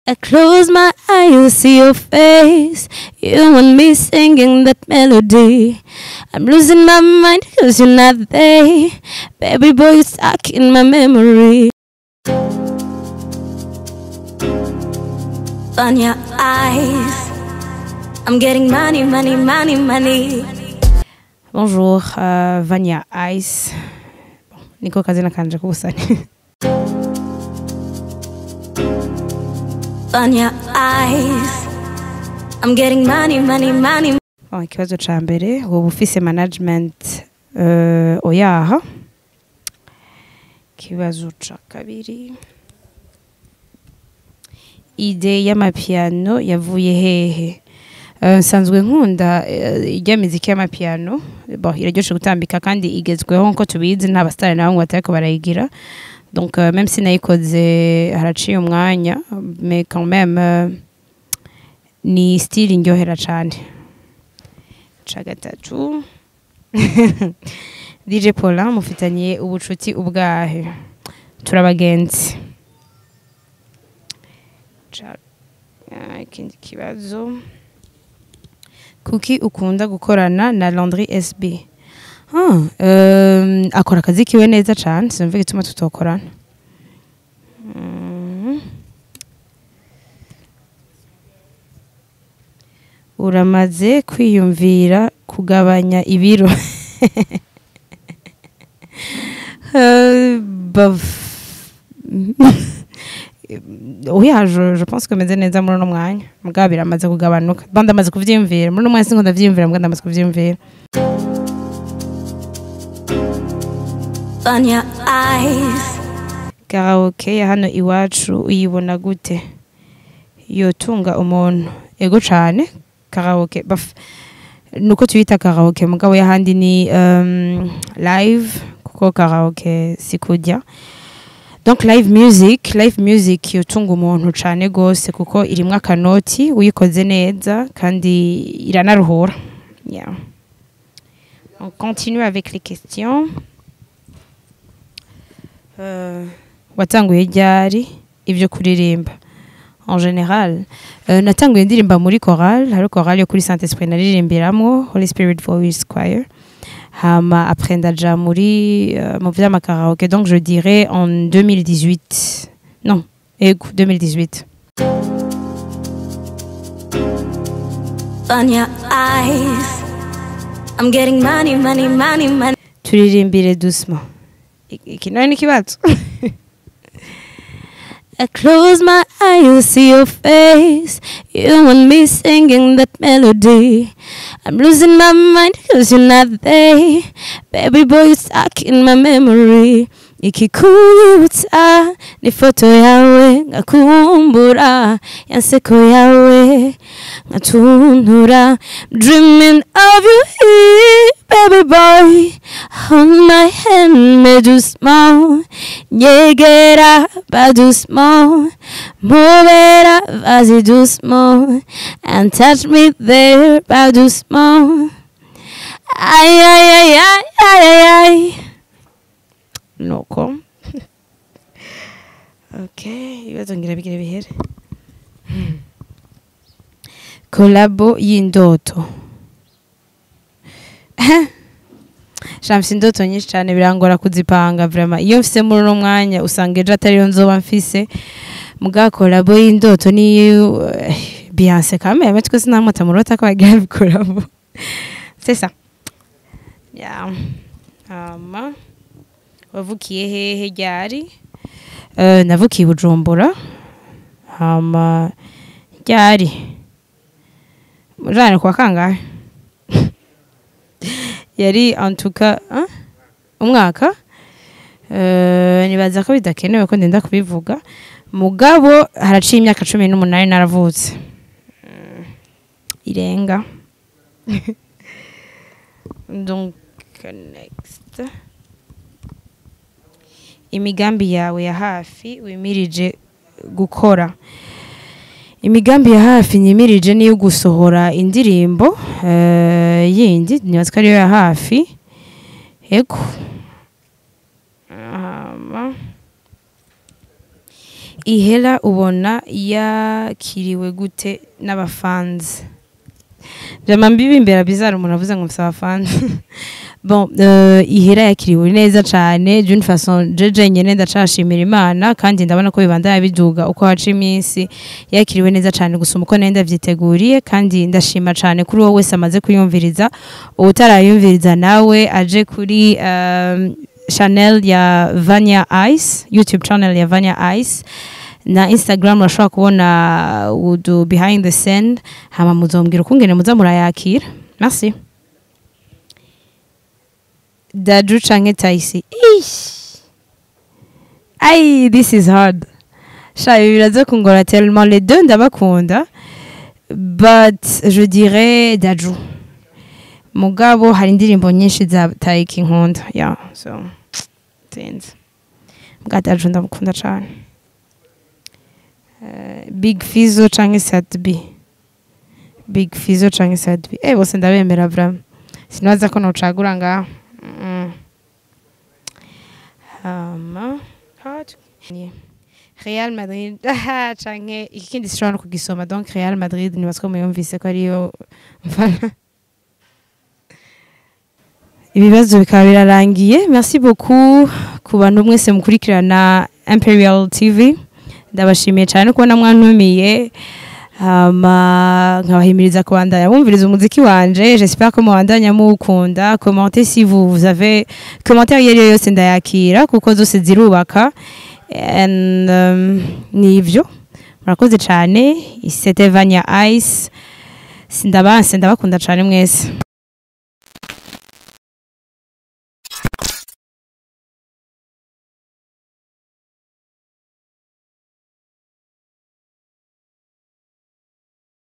I close my eyes, you see your face. You and me singing that melody. I'm losing my mind cause you're not there. Baby boy, you're stuck in my memory. On your eyes, I'm getting money, money, money, money. Bonjour, uh, Vanya Ice. Bon, niko kazina kanje kubusani. On your eyes, I'm getting money, money, money. Bon, ikibazo ca mbere woba ufise management uh, oyaha. Ikibazo ca kabiri. Ide y'amapiano yavuye hehe? Uh, nsanzwe nkunda uh, ijya miziki y'amapiano bon iraryoshe gutambika kandi igezweho nko tubizi nta basitari na bamwe batariko barayigira donc uh, même sinayikoze haraciye umwanya mais quand même uh, ni style indyohera cane ca gatatu DJ Paulin mufitaniye ubucuti ubwahe turabagenzi ca ah, ikindi kibazo kuki ukunda gukorana na Landry SB ah, um, akora akazi kiwe neza cane sinumva igituma tutokorana mm. uramaze kwiyumvira kugabanya ibiro Euh, baf- oya je, je pense que meze neza muri uno mwanya mugabo biramaze kugabanuka ba ndamaze kuvyiyumvira muri uno mwanya sinko ndavyiyumvira mugabo ndamaze kuvyiyumvira On your eyes, karaoke ya hano iwacu uyibona gute yotunga umuntu ego cane karaoke baf nuko tuyita karaoke mugabo yahandi ni um, live kuko karaoke sikujya donc live music live music yotunga umuntu cane gose kuko irimwo akanoti uyikoze neza kandi iranaruhura yeah. on continue avec les questions euh, watanguye ryari ivyo kuririmba en général euh, natanguye ndirimba muri chorale hari chorale yo kuri Saint Esprit naririmbiramwo Holy Spirit Voice Choir hama après ndaja muri euh, mu vy'amakaraoke donc je dirais en 2018 non ego 2018 on your eyes, I'm getting money, money, money, money. turirimbire doucement I- iki nayo ni ikibazo I close my eyes, you see your face. You and me singing that melody. I'm losing my mind cause you're not there. Baby boy, you're stuck in my memory. ikikuyutsa ni foto yawe ngakumbura yanseko yawe ngatuntura dreaming of you here baby boy hold my hand me do small nyegera ba do small movera vas-y doucement and touch me there ba do small ay ay ay ay ay ay ay nuko okay ibibazo ngira bigire bihere kolabo y'indoto shamfise indoto nyinshi cyane birangora kuzipanga vraiment iyo mfise muri uno mwanya usanga ejo atariyo nzoba mfise muga kolabo y'indoto ni eh, Beyonce kame yame twese namwata mu rota ko bagira bikoramo c'est ça yeah hama wavukiye hehe ryari Eh, navukiye i bujumbura hama ryari jane kwa kangahe yari antuka umwaka Eh, nibaza ko bidakenewe ko ndenda kubivuga mugabo haraciye imyaka cumi n'umunani naravutse Mm, irenga donc next imigambi yawe ya hafi wimirije gukora imigambi ya hafi nyimirije niyo gusohora indirimbo eh, yindi nibaza ko ariyo ya hafi yego Hama. ihera ubona yakiriwe gute n'abafanzi vyama mbibimbera bizarre umuntu avuze ngo mfise abafanzi bon euh, ihera yakiriwe neza cane d'une façon jeje nyene ndacashimira imana kandi ndabona ko bibandanya biduga uko haca iminsi yakiriwe neza cane gusuma uko nenda vyiteguriye kandi ndashima cane kuri wowe wese amaze kuyumviriza utarayumviriza nawe aje kuri um, channel ya Vanya Ice YouTube channel ya Vanya Ice na Instagram urashobora kubona udu behind the scene hama muzombwira ukungene muza murayakira merci Dadu canke Taisi Ish. Ai this is hard sha ibi biraza kungora tellement les deux ndabakunda but je dirais Dadu mugabo hari indirimbo nyinshi za Taiki nkunda yeah so sinzi bwa Dadu ndamukunda cane Eh, Big Fizzo canke Sad B Big Fizzo canke Sad B eh bose ndabemera vraiment sinabaza ko nocagura ngaho Mm. hama hot Ni- Real Madrid aha canke ikindi sishobora no kugisoma donc Real Madrid nibatswe muyumvise ko ariyo mfana ibibazo bikaba birarangiye merci beaucoup ku bantu mwese mukurikirana Imperial TV ndabashimiye cyane kubona mwantumiye hama nkabahimiriza kubandanya bumviriza umuziki wanje j'espère ko mubandanya muwukunda commentez si vous, vous avez commentaire iyo ariyo yose ndayakira kuko zose zirubaka and um, nivyo murakoze cyane c'était Vanya Ice sindabanse ndabakunda cyane mwese